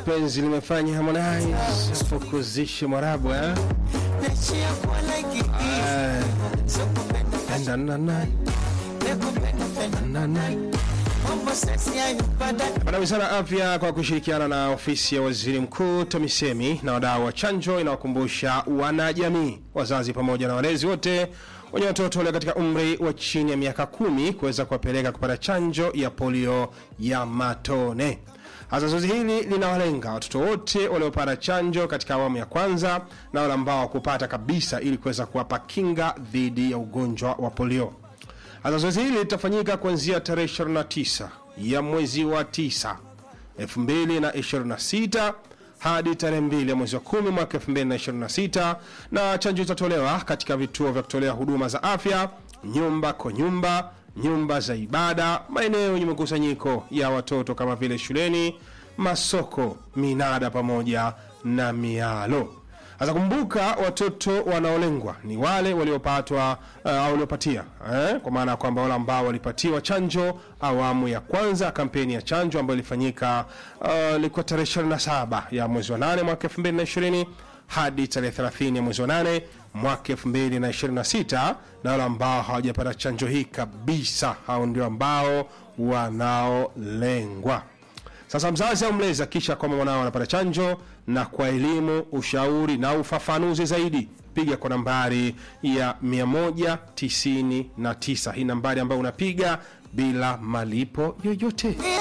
penzi limefanya Harmonize fukuzishe mwarabu eh? Ah, penda na na na na Bwana Wizara ya Afya kwa kushirikiana na ofisi ya Waziri Mkuu TAMISEMI na wadau wa chanjo inawakumbusha wanajamii, wazazi pamoja na walezi wote wenye watoto walio katika umri wa chini ya miaka kumi kuweza kuwapeleka kupata chanjo ya polio ya matone. Hasa zoezi hili linawalenga watoto wote waliopata chanjo katika awamu ya kwanza na wale ambao wakupata kabisa, ili kuweza kuwapa kinga dhidi ya ugonjwa wa polio. Hasa zoezi hili litafanyika kuanzia tarehe 29 ya mwezi wa 9 2026 hadi tarehe 2 ya mwezi wa 10 mwaka 2026, na chanjo itatolewa katika vituo vya kutolea huduma za afya, nyumba kwa nyumba, nyumba za ibada, maeneo yenye mikusanyiko ya watoto kama vile shuleni, masoko, minada pamoja na mialo. Sasa kumbuka, watoto wanaolengwa ni wale waliopatwa uh, au waliopatia eh, kwa maana ya kwamba wale ambao walipatiwa chanjo awamu ya kwanza kampeni ya chanjo ambayo ilifanyika uh, ilikuwa tarehe 27 ya mwezi wa 8 mwaka 2020 hadi tarehe 30 ya mwezi wa 8 mwaka 2026, na wale ambao hawajapata chanjo hii kabisa, hao ndio ambao wanaolengwa. Sasa mzazi au mlezi akisha kwamba mwanao anapata chanjo, na kwa elimu, ushauri na ufafanuzi zaidi, piga kwa nambari ya 199. Hii nambari ambayo unapiga bila malipo yoyote.